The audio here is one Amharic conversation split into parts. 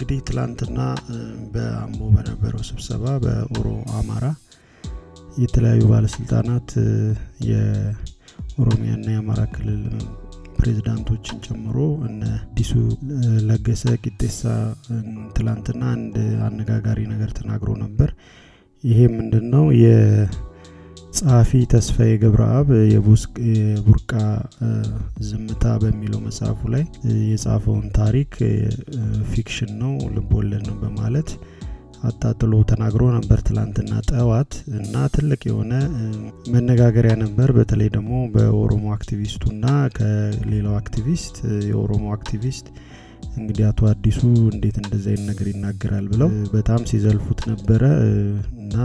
እንግዲህ ትላንትና በአምቦ በነበረው ስብሰባ በኦሮ አማራ የተለያዩ ባለስልጣናት የኦሮሚያና የአማራ ክልል ፕሬዚዳንቶችን ጨምሮ እነ አዲሱ ለገሰ ቂጤሳ ትላንትና አንድ አነጋጋሪ ነገር ተናግሮ ነበር። ይሄ ምንድን ነው? የጸሐፊ ተስፋዬ ገብረአብ የቡርቃ ዝምታ በሚለው መጽሐፉ ላይ የጻፈውን ታሪክ ፊክሽን ነው፣ ልቦለድ ነው በማለት አጣጥሎ ተናግሮ ነበር ትላንትና ጠዋት እና ትልቅ የሆነ መነጋገሪያ ነበር። በተለይ ደግሞ በኦሮሞ አክቲቪስቱና ከሌላው አክቲቪስት የኦሮሞ አክቲቪስት እንግዲህ አቶ አዲሱ እንዴት እንደዚህ አይነት ነገር ይናገራል ብለው በጣም ሲዘልፉት ነበረ እና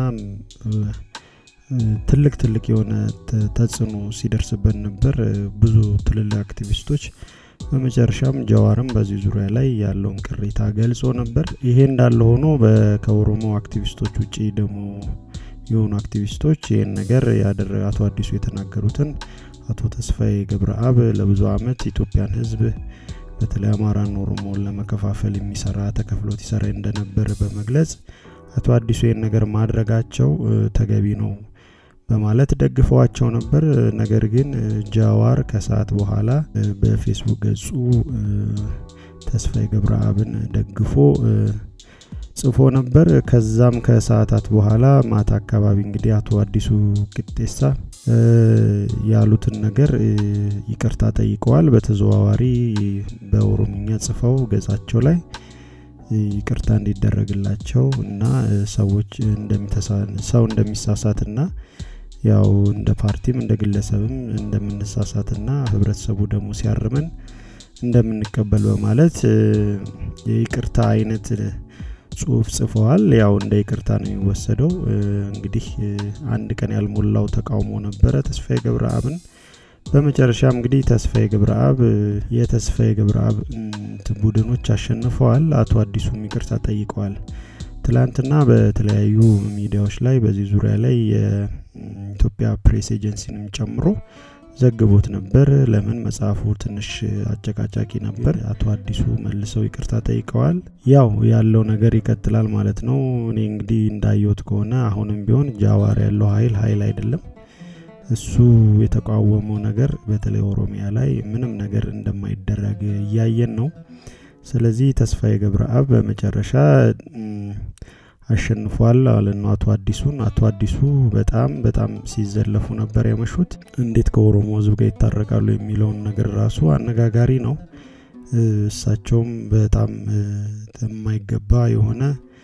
ትልቅ ትልቅ የሆነ ተጽዕኖ ሲደርስበት ነበር ብዙ ትልልቅ አክቲቪስቶች በመጨረሻም ጀዋርም በዚህ ዙሪያ ላይ ያለውን ቅሬታ ገልጾ ነበር። ይሄ እንዳለ ሆኖ ከኦሮሞ አክቲቪስቶች ውጭ ደግሞ የሆኑ አክቲቪስቶች ይህን ነገር ያደረገ አቶ አዲሱ የተናገሩትን አቶ ተስፋዬ ገብረአብ ለብዙ አመት ኢትዮጵያን ሕዝብ በተለይ አማራን ኦሮሞን ለመከፋፈል የሚሰራ ተከፍሎት ይሰራ እንደነበረ በመግለጽ አቶ አዲሱ ይህን ነገር ማድረጋቸው ተገቢ ነው በማለት ደግፈዋቸው ነበር። ነገር ግን ጃዋር ከሰዓት በኋላ በፌስቡክ ገጹ ተስፋዬ ገብረአብን ደግፎ ጽፎ ነበር። ከዛም ከሰዓታት በኋላ ማታ አካባቢ እንግዲህ አቶ አዲሱ ቅጤሳ ያሉትን ነገር ይቅርታ ጠይቀዋል። በተዘዋዋሪ በኦሮምኛ ጽፈው ገጻቸው ላይ ይቅርታ እንዲደረግላቸው እና ሰዎች ሰው እንደሚሳሳትና ያው እንደ ፓርቲም እንደ ግለሰብም እንደምንሳሳትና ህብረተሰቡ ደግሞ ሲያርመን እንደምንቀበል በማለት የይቅርታ አይነት ጽሁፍ ጽፈዋል። ያው እንደ ይቅርታ ነው የሚወሰደው። እንግዲህ አንድ ቀን ያልሞላው ተቃውሞ ነበረ ተስፋዬ ገብረአብን። በመጨረሻም እንግዲህ ተስፋዬ ገብረአብ የተስፋዬ ገብረአብ ቡድኖች አሸንፈዋል። አቶ አዲሱም ይቅርታ ጠይቀዋል። ትላንትና በተለያዩ ሚዲያዎች ላይ በዚህ ዙሪያ ላይ የኢትዮጵያ ፕሬስ ኤጀንሲንም ጨምሮ ዘግቦት ነበር። ለምን መጽሐፉ ትንሽ አጨቃጫቂ ነበር። አቶ አዲሱ መልሰው ይቅርታ ጠይቀዋል። ያው ያለው ነገር ይቀጥላል ማለት ነው። እኔ እንግዲህ እንዳየሁት ከሆነ አሁንም ቢሆን ጃዋር ያለው ኃይል ኃይል አይደለም። እሱ የተቃወመው ነገር በተለይ ኦሮሚያ ላይ ምንም ነገር እንደማይደረግ እያየን ነው። ስለዚህ ተስፋዬ ገብረአብ በመጨረሻ አሸንፏል ማለት ነው አቶ አዲሱን። አቶ አዲሱ በጣም በጣም ሲዘለፉ ነበር ያመሹት። እንዴት ከኦሮሞ ሕዝብ ጋር ይታረቃሉ የሚለውን ነገር ራሱ አነጋጋሪ ነው። እሳቸውም በጣም የማይገባ የሆነ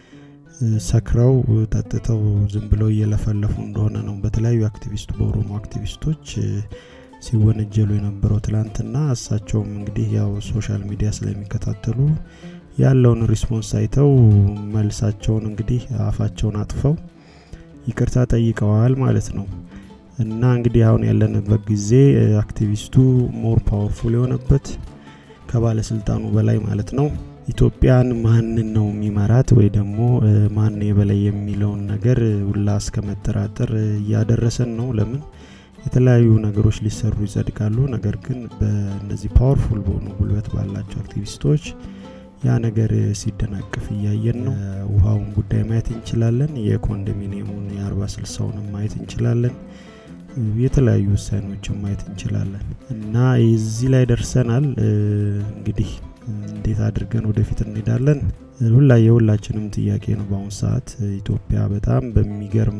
ሰክረው ጠጥተው ዝም ብለው እየለፈለፉ እንደሆነ ነው በተለያዩ አክቲቪስቱ በኦሮሞ አክቲቪስቶች ሲወነጀሉ የነበረው ትላንትና። እሳቸውም እንግዲህ ያው ሶሻል ሚዲያ ስለሚከታተሉ ያለውን ሪስፖንስ አይተው መልሳቸውን እንግዲህ አፋቸውን አጥፈው ይቅርታ ጠይቀዋል ማለት ነው። እና እንግዲህ አሁን ያለንበት ጊዜ አክቲቪስቱ ሞር ፓወርፉል የሆነበት ከባለስልጣኑ በላይ ማለት ነው። ኢትዮጵያን ማንን ነው የሚመራት ወይ ደግሞ ማን የበላይ የሚለውን ነገር ሁላ እስከ መጠራጠር እያደረሰን ነው። ለምን የተለያዩ ነገሮች ሊሰሩ ይጸድቃሉ። ነገር ግን በእነዚህ ፓወርፉል በሆኑ ጉልበት ባላቸው አክቲቪስቶች ያ ነገር ሲደናቀፍ እያየን ነው። ውሃውን ጉዳይ ማየት እንችላለን። የኮንዶሚኒየሙን የአርባ ስልሳውንም ማየት እንችላለን። የተለያዩ ውሳኔዎችን ማየት እንችላለን እና እዚህ ላይ ደርሰናል። እንግዲህ እንዴት አድርገን ወደፊት እንሄዳለን? ሁላ የሁላችንም ጥያቄ ነው። በአሁኑ ሰዓት ኢትዮጵያ በጣም በሚገርም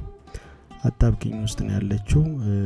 አጣብቂኝ ውስጥ ነው ያለችው።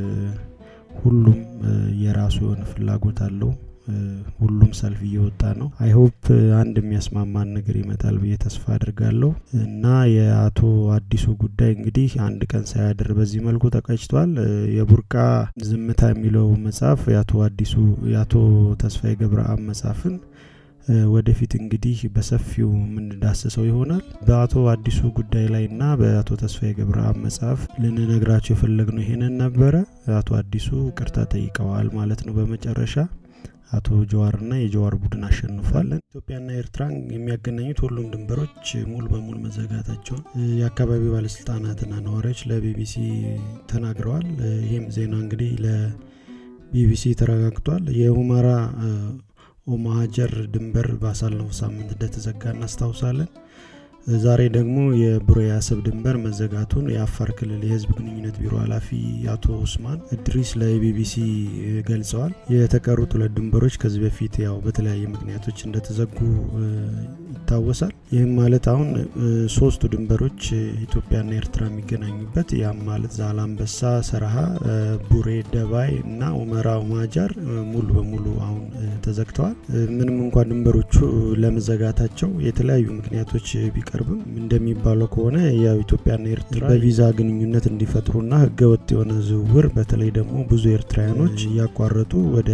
ሁሉም የራሱ የሆነ ፍላጎት አለው። ሁሉም ሰልፍ እየወጣ ነው። አይሆፕ አንድ የሚያስማማን ነገር ይመጣል ብዬ ተስፋ አድርጋለሁ እና የአቶ አዲሱ ጉዳይ እንግዲህ አንድ ቀን ሳያድር በዚህ መልኩ ተቀጭቷል። የቡርቃ ዝምታ የሚለው መጽሐፍ የአቶ አዲሱ የአቶ ተስፋዬ ገብረአብ መጽሐፍን ወደፊት እንግዲህ በሰፊው የምንዳስሰው ይሆናል። በአቶ አዲሱ ጉዳይ ላይ እና በአቶ ተስፋዬ ገብረአብ መጽሐፍ ልንነግራቸው የፈለግነው ይሄንን ነበረ። አቶ አዲሱ ቅርታ ጠይቀዋል ማለት ነው በመጨረሻ አቶ ጀዋርና የጀዋር ቡድን አሸንፏል። ኢትዮጵያና ኤርትራን የሚያገናኙት ሁሉም ድንበሮች ሙሉ በሙሉ መዘጋታቸውን የአካባቢው ባለስልጣናትና ነዋሪዎች ለቢቢሲ ተናግረዋል። ይህም ዜና እንግዲህ ለቢቢሲ ተረጋግጧል። የሁመራ ኦማሀጀር ድንበር ባሳለፈው ሳምንት እንደተዘጋ እናስታውሳለን። ዛሬ ደግሞ የቡሬ አሰብ ድንበር መዘጋቱን የአፋር ክልል የህዝብ ግንኙነት ቢሮ ኃላፊ አቶ ኡስማን እድሪስ ለቢቢሲ ገልጸዋል። የተቀሩት ሁለት ድንበሮች ከዚህ በፊት ያው በተለያየ ምክንያቶች እንደተዘጉ ይታወሳል። ይህም ማለት አሁን ሶስቱ ድንበሮች ኢትዮጵያና ኤርትራ የሚገናኙበት ያም ማለት ዛላምበሳ፣ ሰረሃ፣ ቡሬ፣ ደባይ እና ኡመራ ኦማጃር ሙሉ በሙሉ አሁን ተዘግተዋል። ምንም እንኳን ድንበሮቹ ለመዘጋታቸው የተለያዩ ምክንያቶች ቢቀርብም እንደሚባለው ከሆነ ያው ኢትዮጵያና ኤርትራ በቪዛ ግንኙነት እንዲፈጥሩና ህገወጥ የሆነ ዝውውር በተለይ ደግሞ ብዙ ኤርትራውያኖች እያቋረጡ ወደ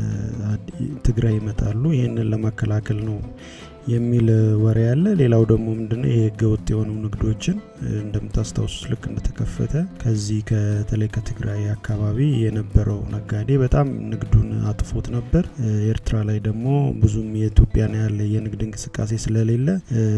ትግራይ ይመጣሉ። ይህንን ለመከላከል ነው የሚል ወሬ ያለ። ሌላው ደግሞ ምንድነው ይህ ህገወጥ የሆኑ ንግዶችን እንደምታስታውሱት ልክ እንደተከፈተ ከዚህ ከተለይ ከትግራይ አካባቢ የነበረው ነጋዴ በጣም ንግዱን አጥፎት ነበር። ኤርትራ ላይ ደግሞ ብዙም የኢትዮጵያን ያለ የንግድ እንቅስቃሴ ስለሌለ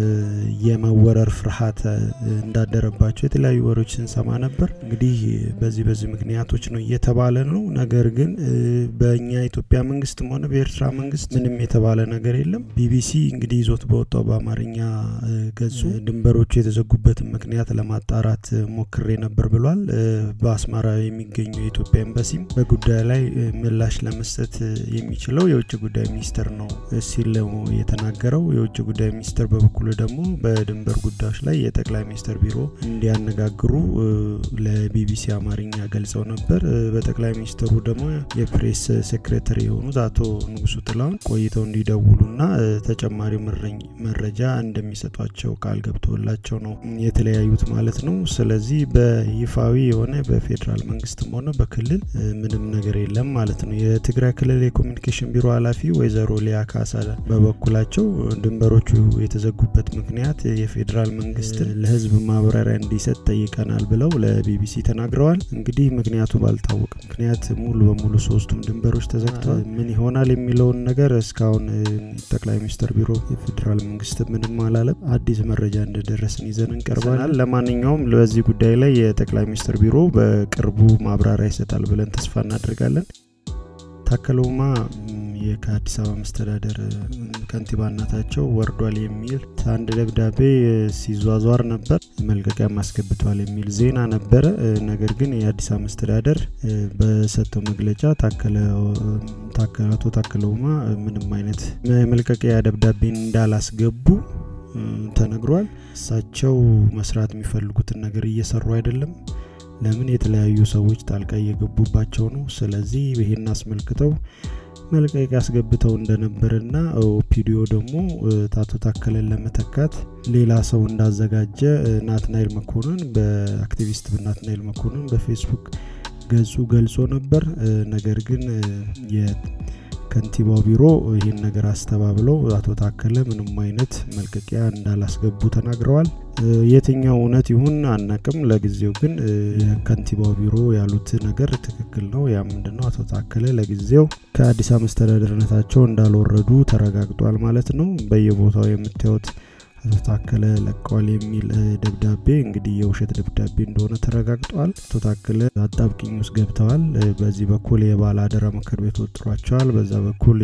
የመወረር ፍርሃት እንዳደረባቸው የተለያዩ ወሬዎች ስንሰማ ነበር። እንግዲህ በዚህ በዚህ ምክንያቶች ነው እየተባለ ነው። ነገር ግን በእኛ ኢትዮጵያ መንግስትም ሆነ በኤርትራ መንግስት ምንም የተባለ ነገር የለም። ቢቢሲ እንግዲህ ይዞት በወጣው በአማርኛ ገጹ ድንበሮቹ የተዘጉበትን ምክንያት ለማጣራት ሞክሬ ነበር ብሏል። በአስመራ የሚገኘው የኢትዮጵያ ኤምባሲም በጉዳዩ ላይ ምላሽ ለመስጠት የሚችለው የውጭ ጉዳይ ሚኒስቴር ነው ሲል የተናገረው። የውጭ ጉዳይ ሚኒስቴር በበኩሉ ደግሞ በድንበር ጉዳዮች ላይ የጠቅላይ ሚኒስትር ቢሮ እንዲያነጋግሩ ለቢቢሲ አማርኛ ገልጸው ነበር። በጠቅላይ ሚኒስትሩ ደግሞ የፕሬስ ሴክሬታሪ የሆኑት አቶ ንጉሱ ጥላሁን ቆይተው እንዲደውሉና ተጨማሪ መረጃ እንደሚሰጧቸው ቃል ገብቶላቸው ነው የተለያዩት ማለት ነው። ስለዚህ በይፋዊ የሆነ በፌዴራል መንግስትም ሆነ በክልል ምንም ነገር የለም ማለት ነው። የትግራይ ክልል የኮሚኒኬሽን ቢሮ ኃላፊ ወይዘሮ ሊያ ካሳ በበኩላቸው ድንበሮቹ የተዘጉበት ምክንያት የፌዴራል መንግስትን ለህዝብ ማብራሪያ እንዲሰጥ ጠይቀናል ብለው ለቢቢሲ ተናግረዋል። እንግዲህ ምክንያቱ ባልታወቀ ምክንያት ሙሉ በሙሉ ሶስቱም ድንበሮች ተዘግተዋል። ምን ይሆናል የሚለውን ነገር እስካሁን ጠቅላይ ሚኒስትር ቢሮ የፌዴራል መንግስት ምንም አላለም። አዲስ መረጃ እንደደረስን ይዘን እንቀርባለን። ለማንኛውም በዚህ ጉዳይ ላይ የጠቅላይ ሚኒስትር ቢሮ በቅርቡ ማብራሪያ ይሰጣል ብለን ተስፋ እናደርጋለን። ታከለ ኡማ ከአዲስ አበባ መስተዳደር ከንቲባነታቸው ወርዷል የሚል አንድ ደብዳቤ ሲዟዟር ነበር። መልቀቂያ ማስገብቷል የሚል ዜና ነበረ። ነገር ግን የአዲስ አበባ መስተዳደር በሰጠው መግለጫ አቶ ታከለ ኡማ ምንም አይነት መልቀቂያ ደብዳቤን እንዳላስገቡ ተነግሯል። እሳቸው መስራት የሚፈልጉትን ነገር እየሰሩ አይደለም። ለምን የተለያዩ ሰዎች ጣልቃ እየገቡባቸው ነው። ስለዚህ ይሄን አስመልክተው መልቀቂያ አስገብተው እንደነበርና ኦፒዲዮ ደግሞ አቶ ታከለን ለመተካት ሌላ ሰው እንዳዘጋጀ ናትናኤል መኮንን በአክቲቪስት ናትናኤል መኮንን በፌስቡክ ገጹ ገልጾ ነበር። ነገር ግን የከንቲባው ቢሮ ይህን ነገር አስተባብለው አቶ ታከለ ምንም አይነት መልቀቂያ እንዳላስገቡ ተናግረዋል። የትኛው እውነት ይሁን አናቅም። ለጊዜው ግን የከንቲባው ቢሮ ያሉት ነገር ትክክል ነው። ያ ምንድነው? አቶ ታከለ ለጊዜው ከአዲስ አበባ መስተዳደርነታቸው እንዳልወረዱ ተረጋግጧል ማለት ነው። በየቦታው የምታዩት አቶ ታከለ ለቀዋል የሚል ደብዳቤ እንግዲህ የውሸት ደብዳቤ እንደሆነ ተረጋግጧል። አቶ ታከለ አጣብቂኝ ውስጥ ገብተዋል። በዚህ በኩል የባለ አደራ ምክር ቤት ወጥሯቸዋል፣ በዛ በኩል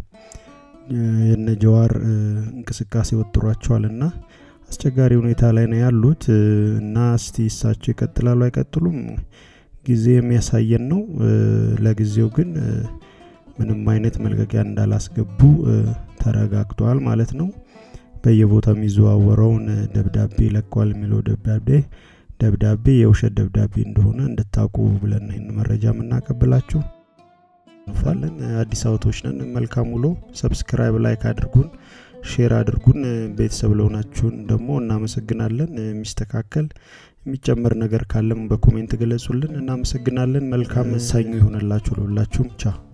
የነጀዋር እንቅስቃሴ ወጥሯቸዋል እና አስቸጋሪ ሁኔታ ላይ ነው ያሉት እና እስቲ እሳቸው ይቀጥላሉ አይቀጥሉም ጊዜ የሚያሳየን ነው። ለጊዜው ግን ምንም አይነት መልቀቂያ እንዳላስገቡ ተረጋግጧል ማለት ነው። በየቦታው የሚዘዋወረውን ደብዳቤ ለቋል የሚለው ደብዳቤ ደብዳቤ የውሸት ደብዳቤ እንደሆነ እንድታውቁ ብለን ይህን መረጃ የምናቀብላችሁ እንፋለን። አዲስ አበቦች ነን። መልካም ውሎ። ሰብስክራይብ፣ ላይክ አድርጉን፣ ሼር አድርጉን። ቤተሰብ ለሆናችሁን ደግሞ እናመሰግናለን። የሚስተካከል የሚጨመር ነገር ካለም በኮሜንት ገለጹልን። እናመሰግናለን። መልካም ሰኞ ይሆነላችሁ ለሁላችሁም። ቻ